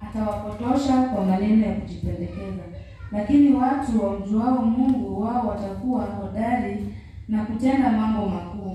atawapotosha kwa maneno ya kujipendekeza. Lakini watu wamjuao Mungu, wao watakuwa hodari na kutenda mambo makuu.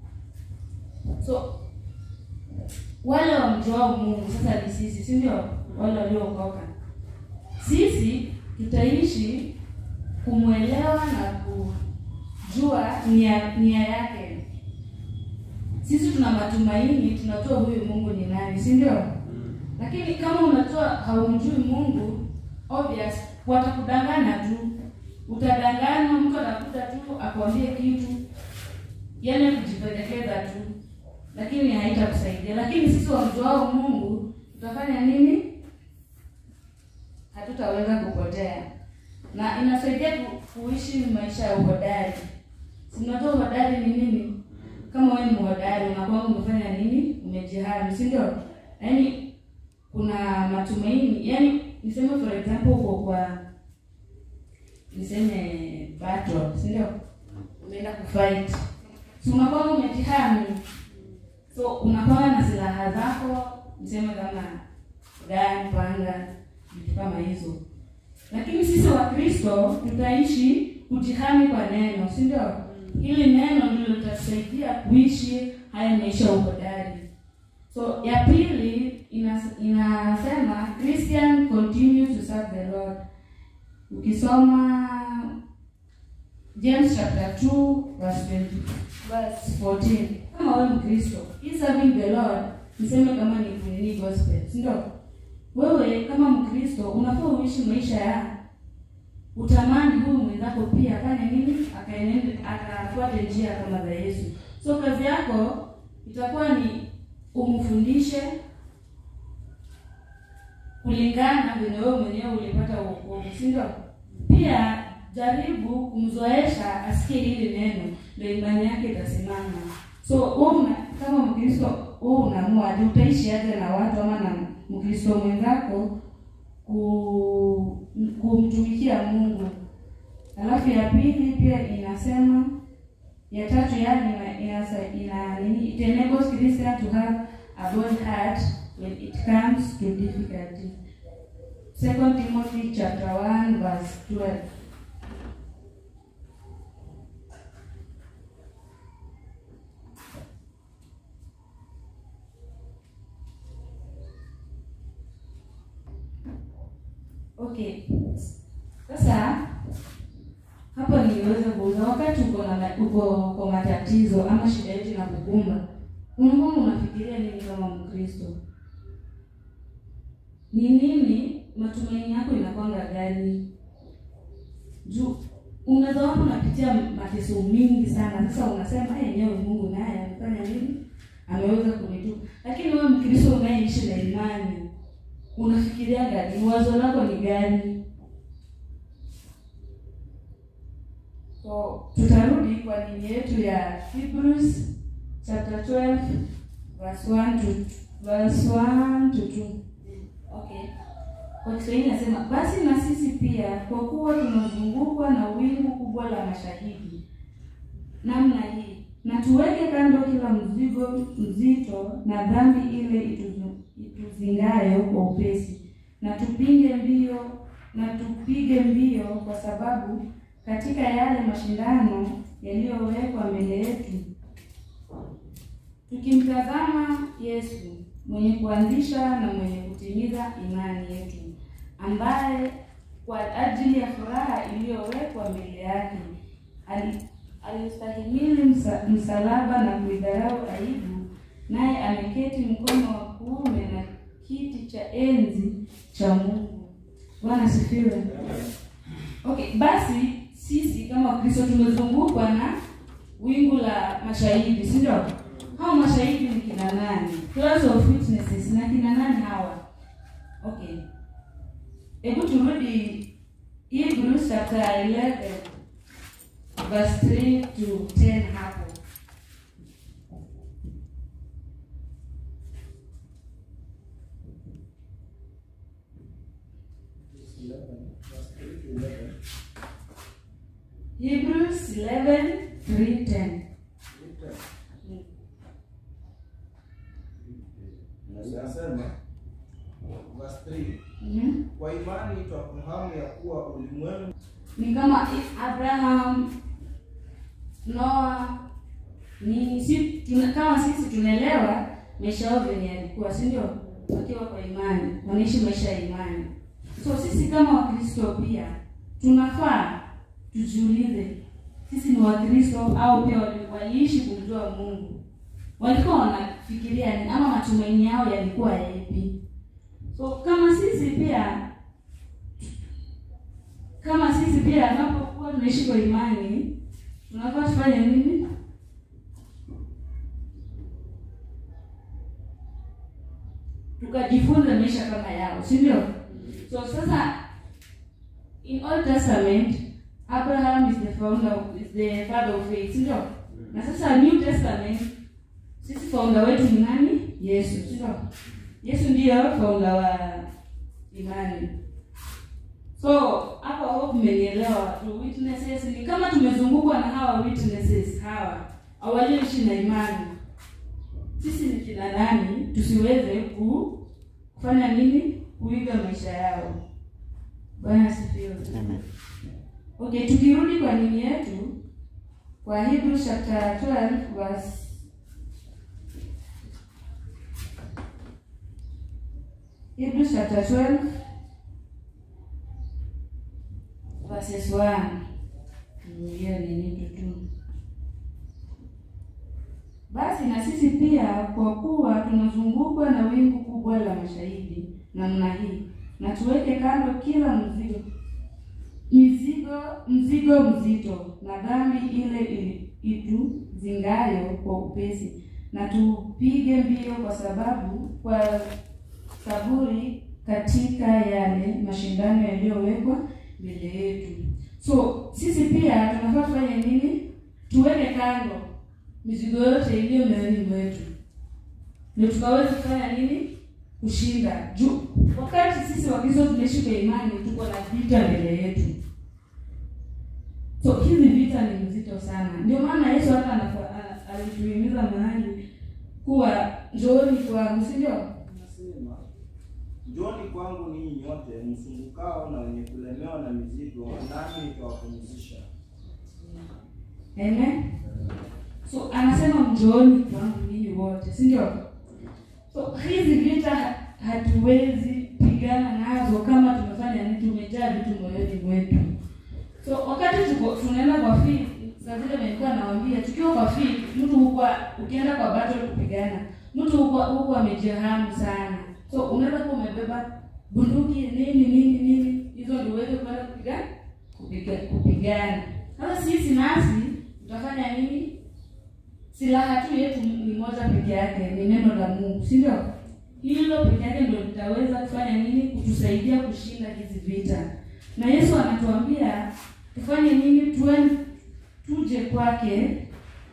So wale wamjuao Mungu sasa ni sisi, si ndio? Wale waliookoka, sisi tutaishi kumwelewa na kujua nia, nia yake. Sisi tuna matumaini, tunajua huyu Mungu ni nani, si ndio? Lakini kama unatoa haumjui Mungu, obvious watakudanganya tu, utadanganywa. Mtu anakuta tu akwambie kitu, yani kujipendekeza tu, lakini haitakusaidia. Lakini sisi wamjuao Mungu tutafanya nini? Hatutaweza kupotea, na inasaidia ku, kuishi maisha ya uhodari. Si mnajua uhodari ni nini? Kama wewe ni mhodari, unakuwa umefanya nini? Umejihami, si ndio? Yaani kuna matumaini, yaani niseme for example, uko kwa niseme battle, si ndio? Umeenda kufight, si unakuwa umejihami, so unakuwa na silaha zako, niseme kama gani, panga, vitu kama hizo. Lakini sisi Wakristo tutaishi kujihami kwa neno, si ndio? Hili neno ndilo litatusaidia kuishi haya maisha ya uhodari. So ya pili inas, inasema Christian continue to serve the Lord. Ukisoma James chapter 2 verse 20, verse 14. Kama wewe Mkristo, hii serving the Lord niseme kama ni kunini gospel, si ndio? Wewe kama Mkristo unafaa uishi maisha ya utamani huyu mwenzako pia afanye nini, akaenende akafuate njia kama za Yesu. So kazi yako itakuwa ni umfundishe kulingana venye wewe mwenyewe ulipata wokovu, si ndio? Pia jaribu kumzoesha asikie hili neno, ndio imani yake itasimama. So wewe kama Mkristo wewe unaamua aje utaishi aje na watu ama na Mkristo mwenzako ku kumtumikia Mungu. Alafu ya pili pia inasema ya tatu yani ina, ina, ina nini it enables Christian to have a bold heart when it comes to difficulty. Second Timothy chapter 1 verse 12. Okay. Sasa hapa niliweza kuuza wakati uko na uko kwa matatizo ama shida yetu na kukumba, unakuwa unafikiria nini kama Mkristo? Ni nini matumaini yako inakwanga gani? Juu unaweza wapo unapitia mateso mingi sana, sasa unasema yenyewe Mungu naye amefanya nini? Ameweza kunitupa. Lakini wewe Mkristo unayeishi na imani unafikiria gani? Wazo lako ni gani? So tutarudi kwa nini yetu ya Hebrews chapter 12 verse 1 to verse 1 to 2. Okay. Kwa Kiswahili nasema basi na sisi pia kwa kuwa tunazungukwa na wingu kubwa la mashahidi namna hii, na tuweke kando kila mzigo mzito na dhambi ile ituzu, ituzingayo kwa upesi, na tupinge mbio na tupige mbio, kwa sababu katika yale mashindano yaliyowekwa mbele yetu, tukimtazama Yesu mwenye kuanzisha na mwenye kutimiza imani yetu, ambaye kwa ajili ya furaha iliyowekwa mbele yake alistahimili msa, msalaba na kuidharau aibu, naye ameketi mkono wa kuume na kiti cha enzi cha Mungu. Bwana asifiwe. Okay, basi sisi kama Wakristo tumezungukwa na wingu la mashahidi, si ndio? Hao mashahidi ni kina nani? Class of witnesses na kina nani hawa? Okay, hebu turudi Hebrews chapter 11 verse 3 to 10 hapo. Hebrews 11 3 10. Nasema verse 3. Mhm. Kwa imani twafahamu ya kuwa ulimwengu ni kama Abraham, Noa ni si, tuna, kama sisi tunaelewa maisha yao venye yalikuwa, si ndio? Wakiwa kwa imani, wanaishi maisha ya imani. So sisi kama Wakristo pia tunafaa tujiulize, sisi ni Wakristo au pia wali- waliishi kumjua Mungu? Walikuwa wanafikiria nini, ama matumaini yao yalikuwa yapi? So kama sisi pia kama sisi pia tunapokuwa tunaishi kwa imani tunafaa tufanye nini? Tukajifunze maisha kama yao, si ndio? So sasa in Old Testament Abraham is the founder is the father of faith, si ndio? Na sasa New Testament sisi founder wetu ni nani? Yesu, si ndio? Yesu ndiyo founder wa imani. So hapa hope mmenielewa tu. Witnesses ni kama tumezungukwa na hawa witnesses hawa walioishi na imani. Sisi ni kina nani tusiweze ku kufanya nini? Kuiga maisha yao. Bwana asifiwe. Amen. Okay, tukirudi kwa nini yetu kwa Hebrews chapter 12 verse Hebrews chapter 12 verses 1. Mm, Hiyo ni nini tu. Basi na sisi pia kwa kuwa tunazungukwa na wingu kubwa la mashahidi namna hii, na tuweke kando kila mzigo mizigo mzigo mzito na dhambi ile ili- ituzingayo kwa upesi, na tupige mbio kwa sababu kwa saburi katika yale mashindano yaliyowekwa mbele yetu. So sisi pia tunafaa tufanye nini? Tuweke kando mizigo yote iliyo mioyoni mwetu, ndio tukaweza kufanya nini? Kushinda juu. Wakati sisi Wakristo tunaishi kwa imani, tuko na vita mbele yetu. So hizi vita ni mzito sana, ndio maana Yesu hata anafa- a- alituhimiza mahali kuwa njooni kwangu, si ndio? Nasema, njoni kwangu ninyi nyote msumbukao na wenye kulemewa na mizigo, nami nitawapumzisha. Amen. So anasema mjooni kwangu ninyi wote, si ndio? So hizi vita ha- hatuwezi pigana nazo kama tumefanya nini, tumejaa vitu moyoni mwetu. So wakati tuko tunaenda kwa field, saa zile nilikuwa nawaambia, tukiwa kwa field, mtu huko ukienda kwa battle kupigana, mtu huko huko amejehamu sana. So unaweza kuwa umebeba bunduki nini nini nini, hizo ndio uweze kwenda kupigana kupiga, kupigana. Sasa sisi nasi tutafanya nini? Silaha tu yetu ni moja peke yake, ni neno la Mungu, si ndio? Hilo peke yake ndio litaweza kufanya nini? Kutusaidia kushinda hizi vita. Na Yesu anatuambia tufanye nini? Tuwe tuje kwake.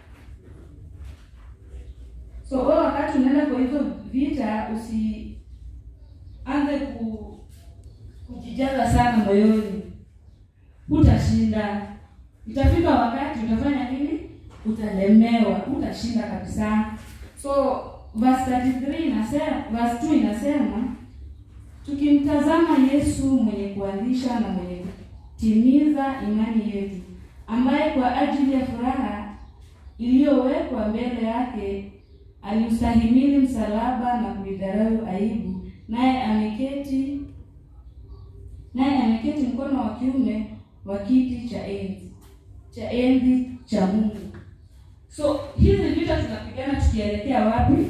So wewe wakati unaenda kwa hizo vita, usianze ku kujijaza sana moyoni, utashinda. Itafika wakati utafanya nini? Utalemewa, utashinda kabisa. So verse 33 inasema, verse 2 inasema tukimtazama Yesu mwenye kuanzisha na mwenye kutimiza imani yetu, ambaye kwa ajili ya furaha iliyowekwa mbele yake aliustahimili msalaba na kuidharau aibu, naye ameketi naye ameketi mkono wa kiume wa kiti cha enzi cha enzi cha Mungu. So hizi vita tunapigana tukielekea wapi?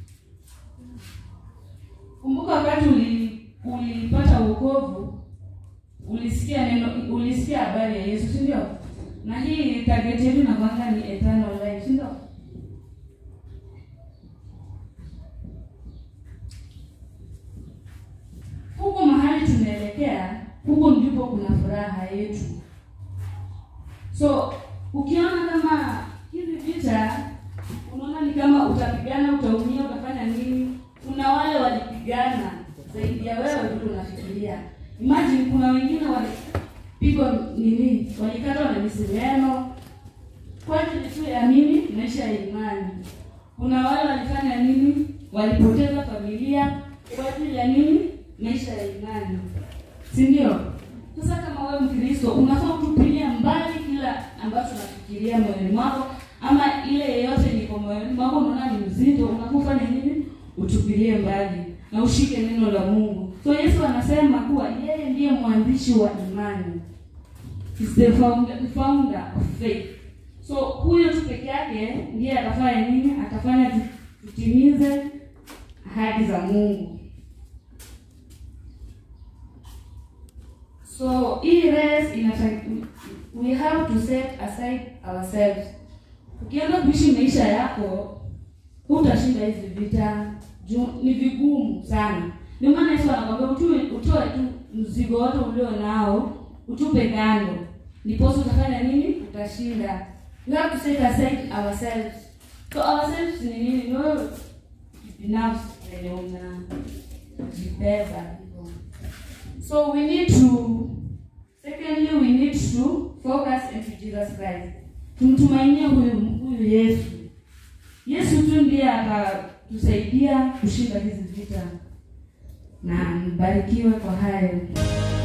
Kumbuka wakati uli, ulipata wokovu, ulisikia neno, ulisikia habari ya Yesu, si ndio? Na hii target yetu inakwanga ni eternal life, si ndio? Huko mahali tunaelekea, huko ndipo kuna furaha yetu. So ukiona kama hizi vita, unaona ni kama utapigana, utaumia, utafanya nini? Kuna wale walipigana zaidi ya wewe vile unafikiria. Imagine kuna wengine walipigwa nini, walikatwa na misumeno kwa ajili tu ya nini? Maisha ya imani. Kuna wale walifanya nini? Walipoteza familia kwa ajili ya nini? maisha ya imani, si ndio? Sasa kama wewe Mkristo unafaa kutupilia mbali kila ambacho unafikiria moyoni mwako, ama ile yeyote niko moyoni mwako unaona ni mzito, unakufanya nini? Utupilie mbali na ushike neno la Mungu. So Yesu anasema kuwa yeye ndiye mwanzishi wa imani, is the founder, founder of faith. So huyo tu peke yake ndiye atafanya nini? Atafanya tu- tutimize ahadi za Mungu. So hii race inataka we have to set aside ourselves. Ukianza kuishi maisha yako, hutashinda hizi vita. Juu ni vigumu sana. Ndio maana Yesu anakwambia utoe utoe tu mzigo wote ulio nao, utupe kando. Ndiposa utafanya nini? Utashinda. We have to set aside ourselves. So ourselves ni nini? Ni wewe binafsi wenye unajibeba hivyo. So we need to secondly we need to focus into Jesus Christ. Tumtumainie huyu huyu Yesu. Yesu tu ndiye atatusaidia kushinda hizi vita. Na mbarikiwe kwa hayo.